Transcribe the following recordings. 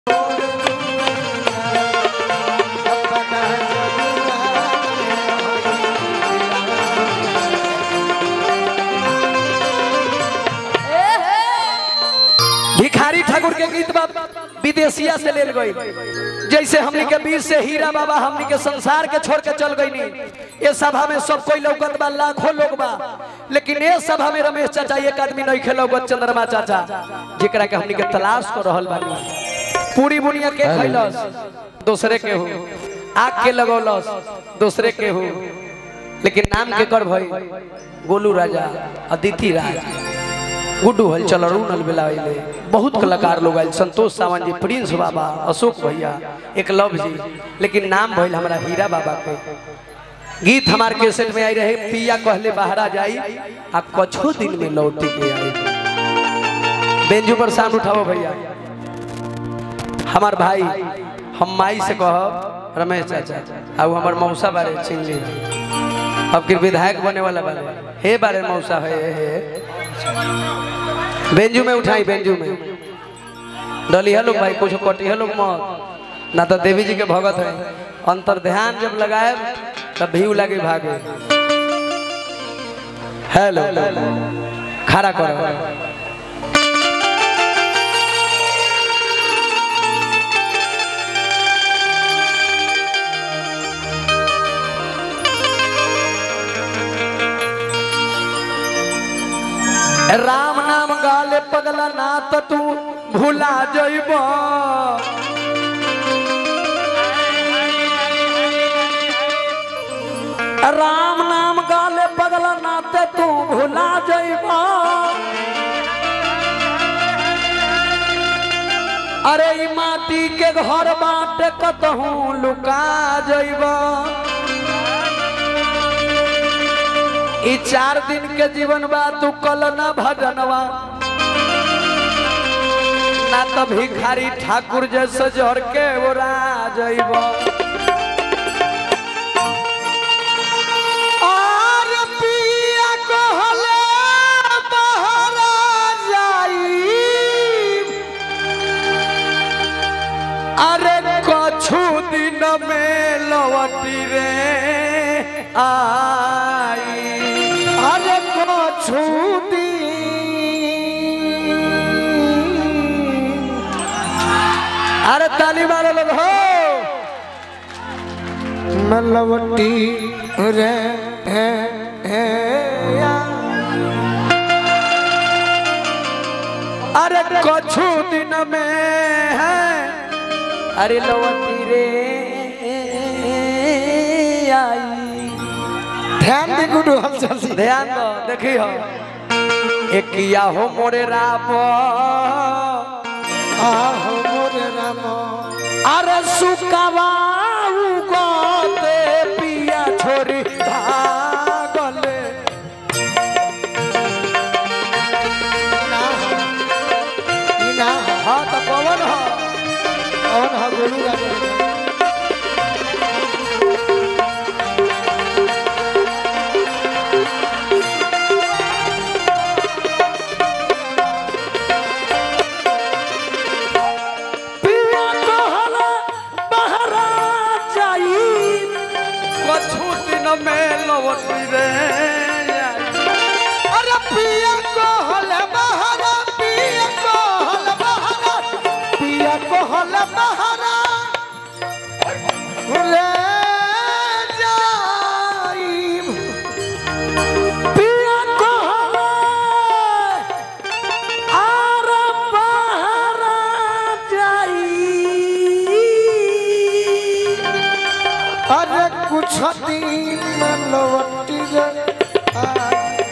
भिखारी ठाकुर के गीत बा विदेशिया से लेल गई जैसे हमनी के वीर से हीरा बाबा हमनी के संसार के छोड़ के चल गई नी ये सभा में सब कोई लौकत बा लाखों लोग बा लेकिन ये सभा में रमेश चाचा एक आदमी नहीं खेलो चंद्रमा चाचा जेकरा के हमनी के तलाश कर रहल बानी पूरी बुनिया के खैलस दूसरे के हो आग के लगौलस दूसरे के हो लेकिन नाम के कर भाई गोलू राजा अदिति राज गुड्डू हल चल अरुण बेलाइले बहुत कलाकार लोग आयल संतोष सावंत जी प्रिंस बाबा अशोक भैया एक लव जी लेकिन नाम भइल हमारा हीरा बाबा के गीत हमार कैसेट में आई रहे पिया कहले बाहरा जाई आ कछो दिन में लौटी के आई बेंजू पर साउंड उठाओ भैया हमार भाई हम माई से कहब रमेश चाचा अब हमार मौसा बारे छीन ली अब फिर विधायक बने वाला बारे हे बारे मौसा है हे बेंजू में उठाई बेंजू में डलिया लोग भाई कुछ कटिया लोग मत ना तो देवी जी के भगत है अंतर ध्यान जब लगाए तब भीव लगे भागे हेलो खड़ा करो राम नाम गाले पगला ना तो तू भूला जइब राम नाम गाले पगला ना तो तू भूला जइब अरे ई माटी के घर बाटे कतहूँ लुका जइब ई चार दिन के जीवन बा तू कल न भजनवा ना तो भिखारी ठाकुर जैसे जर के ओरा जइब और पिया कहले बहरा जाई अरे कछु दिन में लौटी रे आई अरे कछु दिन अरे ताली मारो लोग हो मलवटी रे हे हे या। अरे कछु दिन में है अरे लौटी रे आई ध्यान दे गुडू हलचल से ध्यान दो देखी हो एक किया हो मोरे राम आहो मोरे राम अरे सुकवाऊ गोते पिया छोरी भागले ना ई ना हाँ तो कौन हो कौन हा गोलू राजा पिया कहला बहरा जाई कछु दिन में लौटी रे अरे पिया कहल बहरा पिया कहल बहरा पिया कहल बहरा रे जाई पिया कहला आर बहरा जाई अरे कुछ दिन में लौटी रे आई।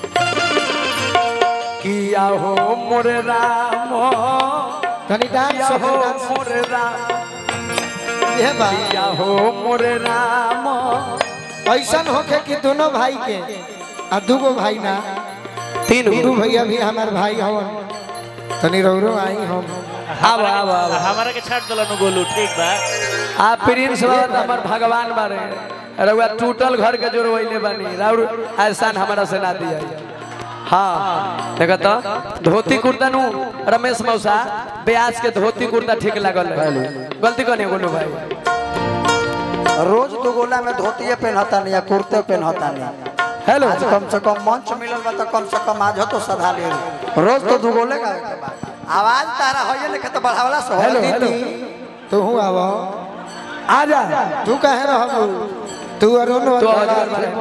किया हो मोरे राम तनी डांस किया सब हो डांस मोरे राम ये बा किया हो मोरे राम ऐसा होके कि दोनों भाई के आ दूगो भाई ना तीन दू भैया भी हमार भाई हवन तनी रौरो आई हम आब आब आब हमारा के छाट दलन गोलू ठीक बा आ प्रिंस बाबा हमर भगवान बारे रउआ टूटल घर के जोड़वैले बानी राउर एहसान हमरा से ना दिया हाँ देखा तो धोती कुर्ता नु रमेश मौसा ब्याज के धोती कुर्ता ठीक लागल है गलती कौन है गोलू भाई रोज दो गोला में धोतिए पहनता नहीं या कुर्ते पहनता नहीं हेलो आज कम से कम मंच मिलल बा तो कम से कम आज हो तो सधा ले रोज तो दू गोले का आवाज तारा होइए लिखे तो बढ़ावला से हेलो होइए। हेलो तू आव आ जा तू कहे रहबू तू अरुण तो अजगर वाले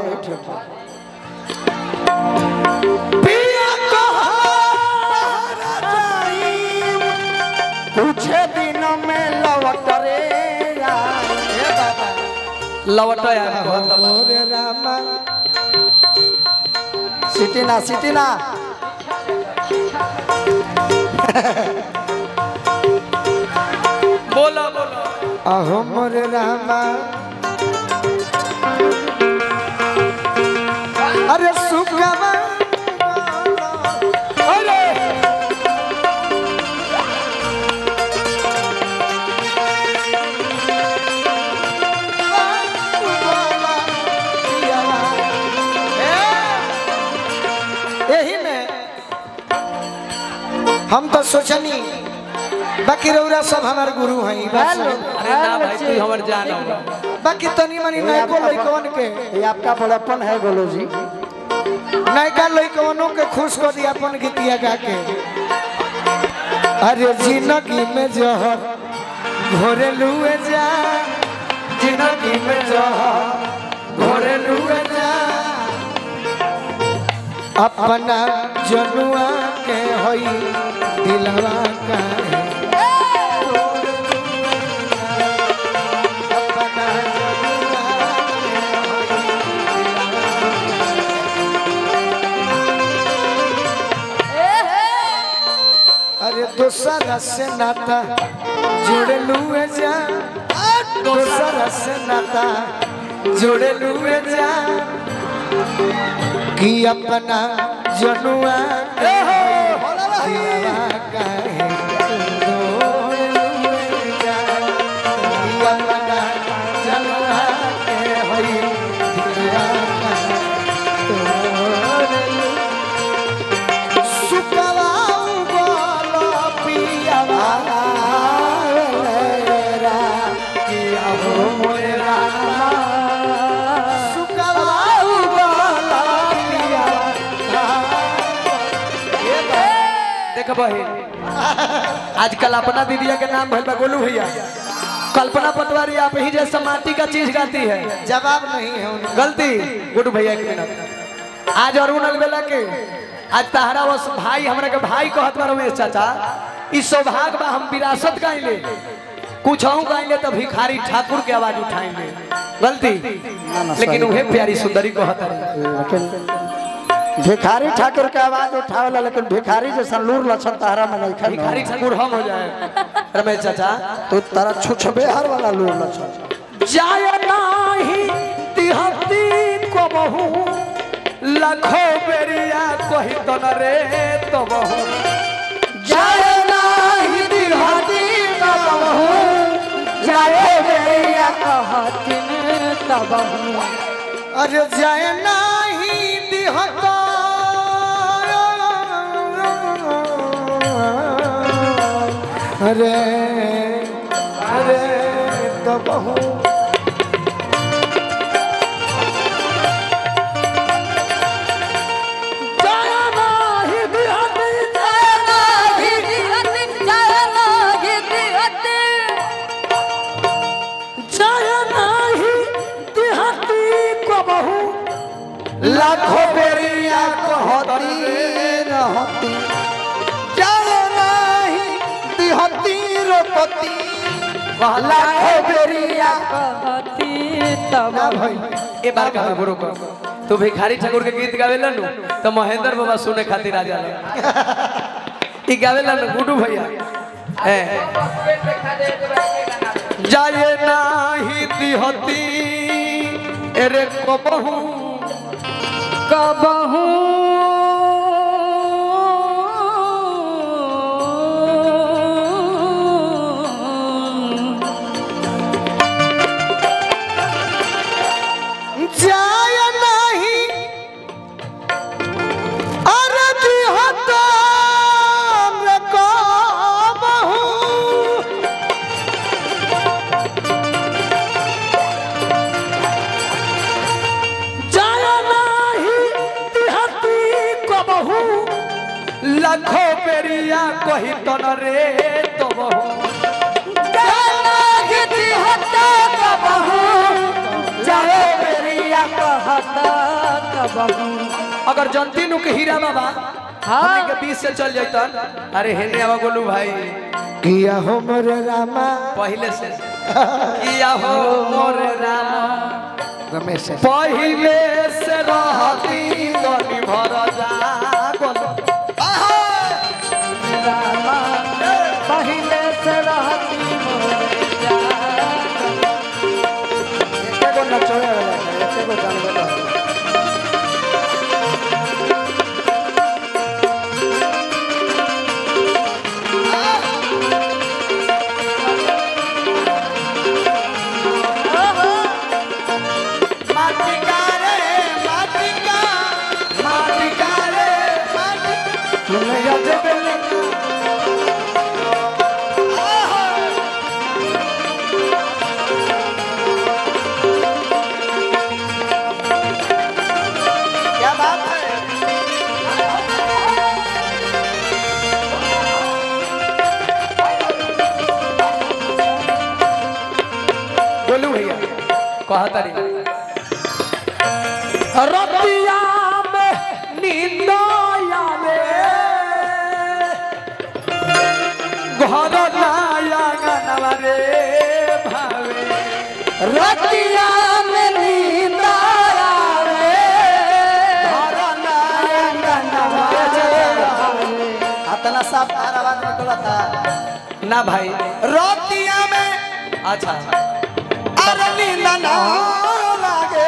पिया कुछ दिन में लौट रे यार। हे बाबा लवट यार मोरे रामा सिटी ना सिटी ना बोलो बोलो अहो मोरे रामा अरे सुखमा अरे यही में हम तो सोचनी बाकी रौरा सब हमार गुरु हैं बस अरे ना भाई तू हमर जान हो बाकी तनी मनी नयको लइकवन के ये आपका बड़प्पन है गोलू जी नयका लइकवनों के खुश कर दिया अपन गीतिया गा के अरे जिंदगी में जहर घोरे लुए जा जिंदगी में जहर घोरे लुए जा अपना जनुआ के होई दिलवा का अपना जनुआ के होई अरे दोसरा से नाता जोड़े लुए जा दोसरा से नाता जोड़े लुए जा कि अपना जनुआ के दिलवा काहे तोड़ लुए जा। कि अपना जनुआ के होई दिलवा काहे तोड़ लुए सुकवाऊ बोलो पियावा रा किया हो मोरा सुकवाऊ बोलो पियावा देख बहिन आजकल अपना दीदिया के नाम भइल बा गोलू भैया कल्पना पटवारी आप ही जैसा माटी का चीज गाती है जवाब नहीं है उनका गलती गुडू भैया एक मिनट आज अरुण अलबेला के आज तहरा बस भाई हमरा के भाई कहत बा रमेश चाचा ई सौभाग्य बा हम विरासत गाइले कुछ हूँ गाइले तो भिखारी ठाकुर के आवाज उठाएंगे गलती लेकिन उहे प्यारी सुंदरी कहत रही लेकिन भिखारी ठाकुर के आवाज उठावला लेकिन भिखारी जैसा लूर लक्षण तारा में नहीं भिखारी खड़ी ठाकुर हम हो जाए रमेश चाचा तो तारा छुछबे हर वाला लूर लक्षण जाय नाही तिहती को बहु लखो बेरिया कही तन रे तो बहु जय नाही दिहती कबहू जय बेरिया अरे जाए नहीं दिहता अरे अरे तो बहु जाय नाही तिहती जाय नाही तिहती को बहु लाखों बेरिया कहती रहती जय नाही दिहती रोपती लाखों बेरिया ना भाई ए बार का गुरु को तू भिखारी ठाकुर के गीत गावेला नु तो महेंद्र बाबा सुने खातिर आ जाला ई गावेला नु गुडू भैया ए जाए नाही दिहती एरे कबहू कबहू जाय नहीं कही तन रे तो अगर जनती नु के हीरा बाबा हमनी के बीच से चल जातन अरे हेने आवा गोलू भाई किया हो मोरे रामा पहले से किया हो मोर राम रमेश है। पहले से रहती तनी भर जा गोलू पहले से रहती एके गो नचोड़े वाला है, एके गो जानवर वाला है। माटिका रे माटिका माटिका रे माटिका तुमने याद बेले क्या बात है गोलू भैया कहा तारी रतिया में नींद आवे घर नाया गनवा रे भावे रतिया में नींद आवे घर नाया गनवा रे भावे अतना साफ तार आवाज निकला था ना भाई रोतिया में अच्छा अरे नींद ना लागे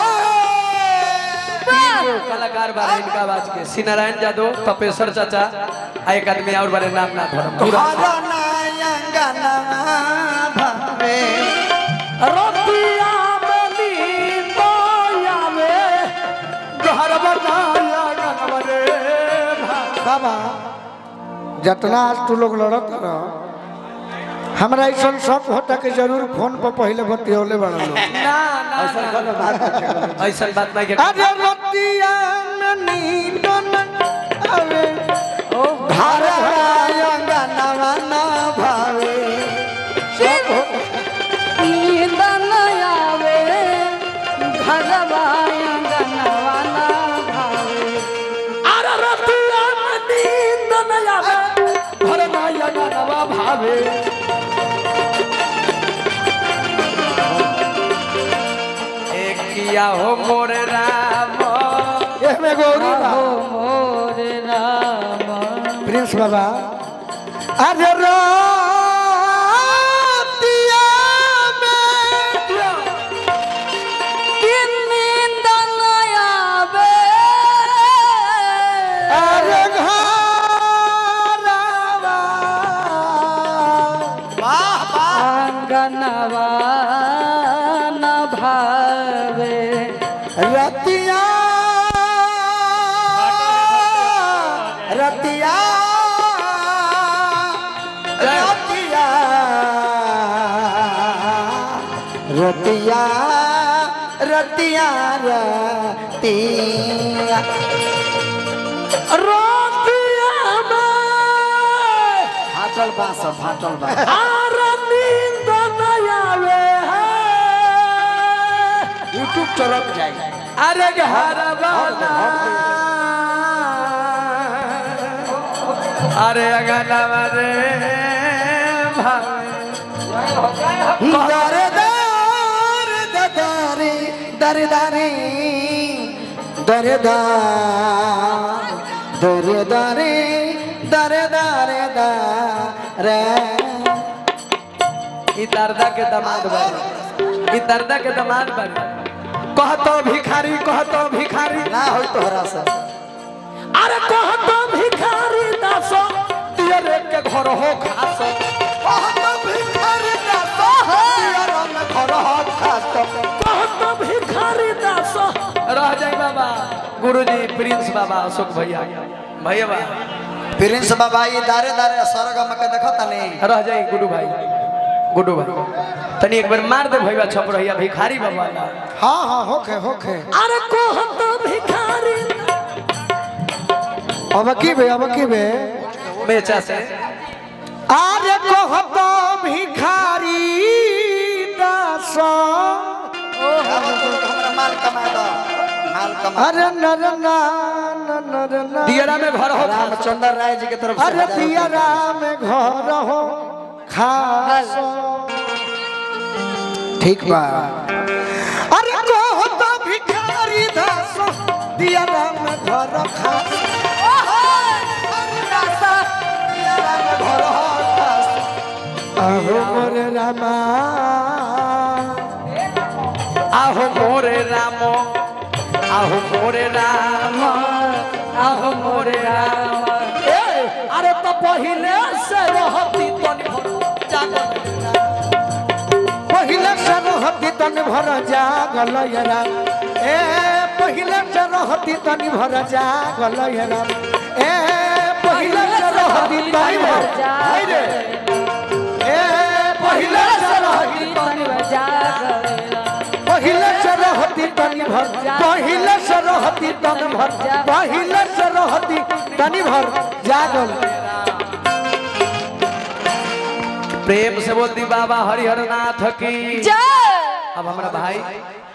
तीन कलाकार बारे इनका आवाज के श्री नारायण यादव तपेश्वर चाचा आ एक आदमी और बारे नाम ना धरम पूरा घर नाया गनवा भावे रतिया में नींद आवे घर बनाया गनवा रे भावे बाबा जितना आज तू लोग लड़त रह हमरा ऐसा शक होता कि जरूर फोन पर पहले बतियोले बड़ा लोग ना ना ना ऐसा बात नहीं के अरे रतिया में नींद न आवे घर नाया गनवा ना भावे शक होता नींद न आवे घरवा अंगनवा ना भावे अरे रतिया में नींद न आवे घर बनाया गनवा भावे एक किया हो मोर राम एमे गौरी बा हो मोर राम प्रिंस बाबा अरे रतिया में नींद न आवे अरे घरवा वाह वाह अंगनवा न भावे रतिया रतिया रतिया रतिया रतिया रतिया रतिया में फाटल बास फाटल बास अरे नींद न आवे यूट्यूब चलत जाए अरे घर वाला अरे अगनवा रे भावे दर दर ददारी दर दारी दर दर दर दारी दर दर दर ई दर्दा के दामाद बारे ई दर्दा के दामाद बारे कहतो भिखारी कहतो भिखारी ना होई तोहरा से अरे कहतो भिखारी दासो तेरे के घर हो खासो कहतो भिखारी दासो रह जाई बाबा गुरुजी प्रिंस बाबा अशोक भैया भैया बा प्रिंस बाबा ये दारे दारे सरगम के देखो तनी रह जाई गुडू भाई गुडू भाई तनी एक बार मार दे भैया छप रहिया भिखारी बाबा ला। हाँ हाँ होखे होखे अरे कहतो भिखारी अब की बे अब की बे मेचा से आरे कहतो भिखारी दास हमरा माल कमा दो माल कमा अरे नर ना नर ना दियरा में घर हो रामचंद्र राय जी के तरफ से अरे हजार दिया रुपया। राम घर हो खास ठीक बा अरे कहतो भिखारी दास दिया राम घर खास अहो मोरे रामा आहो मोरे रामो आहो मोरे राम आहो मोरे राम ए, अरे तो पहिले से रहती तनी जागल पहिले सरहती तन भर जागल राम ए पहिले सरहती तन भर जागल राम ए पहिले सरहती तन भर हाय रे ए पहिले सरहती पहिले सरहती तन भर पहिले सरहती तन भर पहिले सरहती तन भर जागल प्रेम से बोलती बाबा हरिहर नाथ की जय अब हमारा भाई